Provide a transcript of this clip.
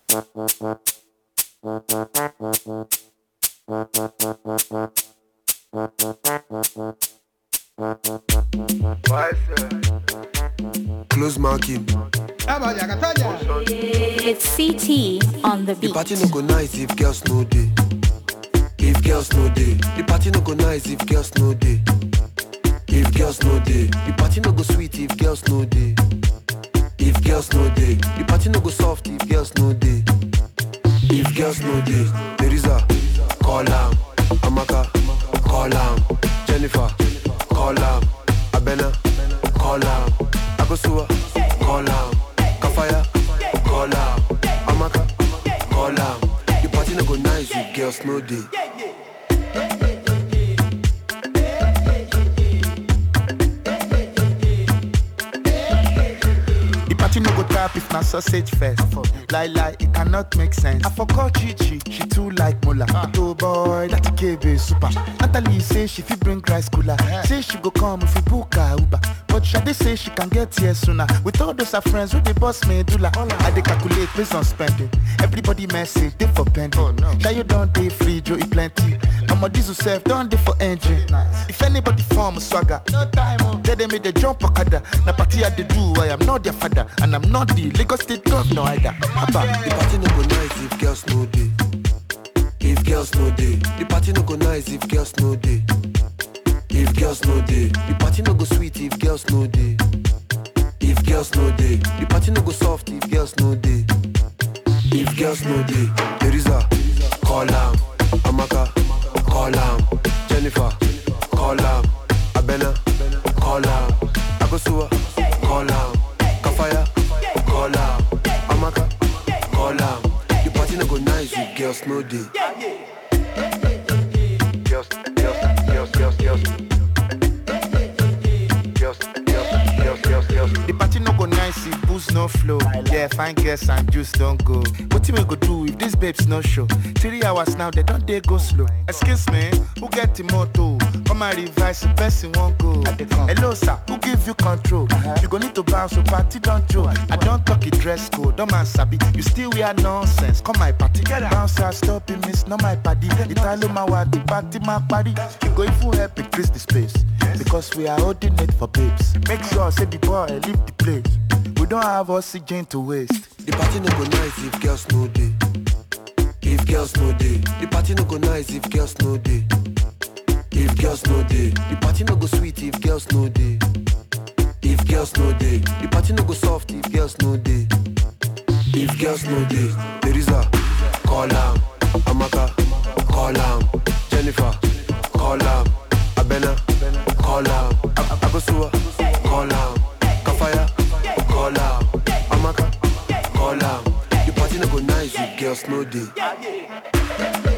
Close marking. It's CT on the The beat. party no go nice if girls no day. If girls no day, the party no go nice if girls no day. If girls no day, the party no go sweet if girls no day. If girls no day, the party no go soft if girls no day. If girls no day, Teresa, call am. Amaka, call am. Jennifer, call am. Abena, call am. Akosua, call am. Kafaya, call am. Amaka, call am. The party no go nice if girls no day. The party no go tap if na sausage fest. Lie lie, it cannot make sense. I forgot Chichi, she too like Mola. But oh boy, that KB super. Natalie say she fit bring rice cooler. Say she go come if we book her Uber. But Shade say she can get here sooner. With all those her friends with the boss medulla. I dey calculate based on spending. Everybody message they for pending. Oh, no. you don't dey free, Joe, it plenty. Mama diesel self don't dey for engine. If anybody form swagger, no time. Tell them make they jump okada. Na party I dey do, I am not their father, and I'm not the Lagos State governor either. Abba. The party no go nice if girls no day. If girls no day, the party no go nice if girls no day. If girls no day, the party no go sweet if girls no day. If girls no day, the party no go soft if girls no day. If girls no day, Teresa, call am. Amaka, call am. Jennifer, call am. Abena, call am. Akosua, call am. Kafaya, call am. Amaka, call am. The party no go nice if girls no day. Girls, girls, girls, girls, girls. Girls, girls, girls, girls, girls. The party no go nice if booze no flow. Yeah, fine girls and juice don't go. What we go do if these babes no show? Three hours now, they don't they go slow. Excuse me, who get the motto? Come and revise the person won't go. Hello sir, who give you control? You go need to bounce, so party don't joke. I don't talk it dress code, don't man sabi. You still wear nonsense. Come my party, bounce, I stop it, miss, not my party. Italo my what the party my party. You go if you help increase the space. Because we are holding it for babes. Make sure say the boy leave the place. We don't have oxygen to waste. The party no go nice if girls no day. If girls no day, the party no go nice if girls no day. If girls no day, the party no go sweet if girls no day. If girls no day, the party no go soft if girls no day. If girls no day, Teresa, call am. Amaka, call am. Jennifer, call am. Abena, call am. Ab- Akosua, call am. Kafaya, call am. Amaka, call am. The party no go nice if girls no day.